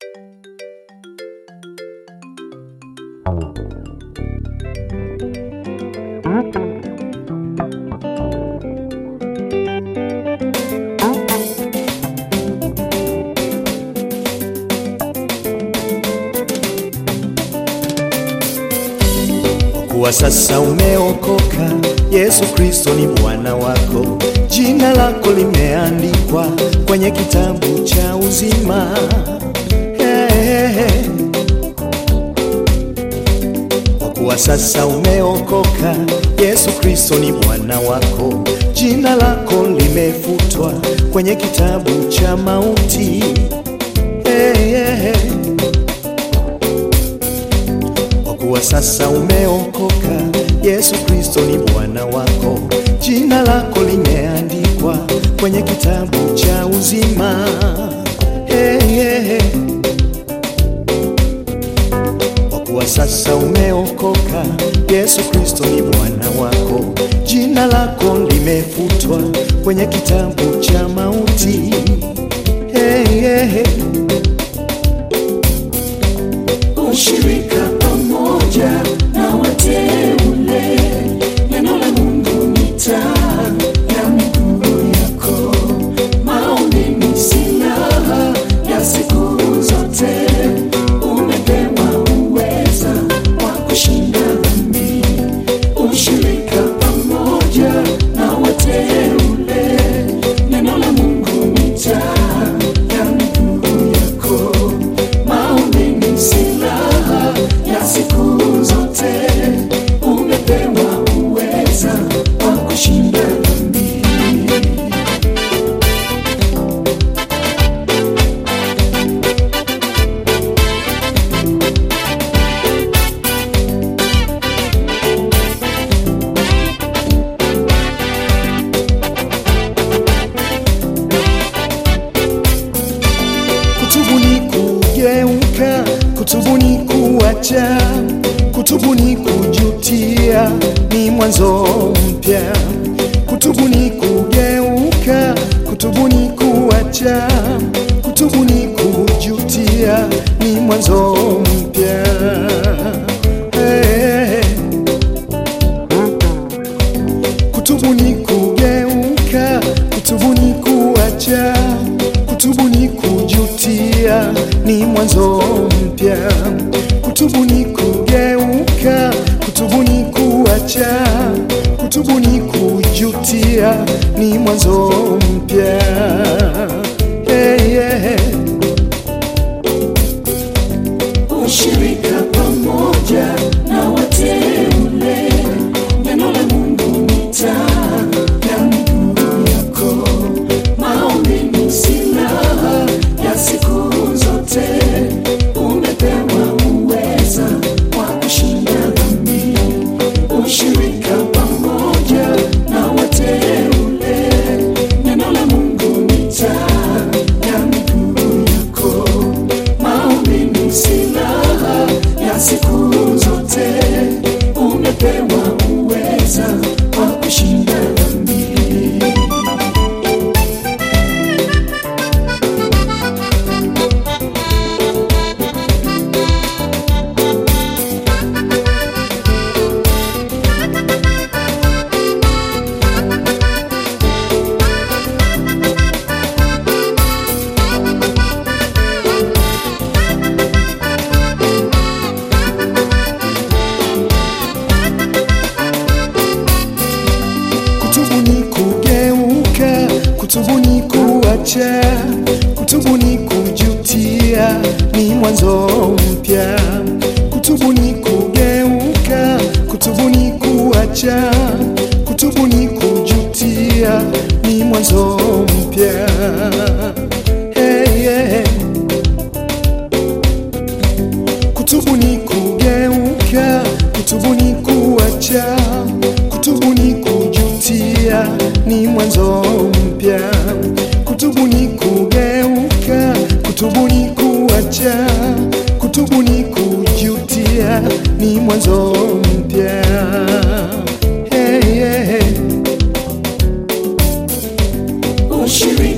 kuwa sasa umeokoka, Yesu Kristo ni Bwana wako, jina lako limeandikwa kwenye kitabu cha uzima. Hey, hey, hey. Kwa kuwa sasa umeokoka, Yesu Kristo ni Bwana wako, jina lako limefutwa kwenye kitabu cha mauti. Hey, hey, hey. Kwa kuwa sasa umeokoka, Yesu Kristo ni Bwana wako, jina lako limeandikwa kwenye kitabu cha uzima. Hey, hey, hey. Kwa kuwa sasa umeokoka, Yesu Kristo ni Bwana wako, jina lako limefutwa kwenye kitabu cha mauti. Hey, hey, hey. ushirika pamoja na wateule. Neno la Mungu ni taa ya miguu yako, maombi ni silaha ya siku zote. Umepewa uweza wa kushinda dhambi, ushirika pamoja na wateule. Neno la Mungu ni taa ya miguu yako, maombi ni silaha ya siku zote. Umepewa uweza wa kushinda dhambi. Kutubu ni kugeuka, kutubu ni kuacha, kutubu ni kujutia, ni mwanzo mpya. Kutubu ni kugeuka, kutubu ni kuacha, kutubu ni kujutia, ni mwanzo mpya. Hey. Kutubu ni kugeuka, kutubu ni kuacha, kutubu ni kujutia, ni mwanzo mpya. Kutubu ni kugeuka, kutubu ni kuacha, kutubu ni kujutia, ni mwanzo mpya. Hey, yeah. ushirika pamoja na wateule. Neno la Mungu ni taa ya miguu yako, maombi ni silaha ya siku zote. Umepewa uweza wa kushinda dhambi, ushirika pamoja na wateule. Neno la Mungu ni taa ya miguu yako, maombi ni silaha ya siku zote. Umepewa uweza wa kushinda dhambi. Kutubu ni kugeuka, kutubu ni kuacha, kutubu ni kujutia, ni mwanzo mpya. Kutubu ni kugeuka, kutubu ni kuacha, kutubu ni kujutia, ni mwanzo mpya. Hey, yeah. Kutubu ni kugeuka, kutubu ni kuacha, kutubu ni kujutia, ni mwanzo mpya. Kutubu ni kugeuka, kutubu ni kuacha, kutubu ni kujutia, ni mwanzo mpya. Hey, yeah. ushirika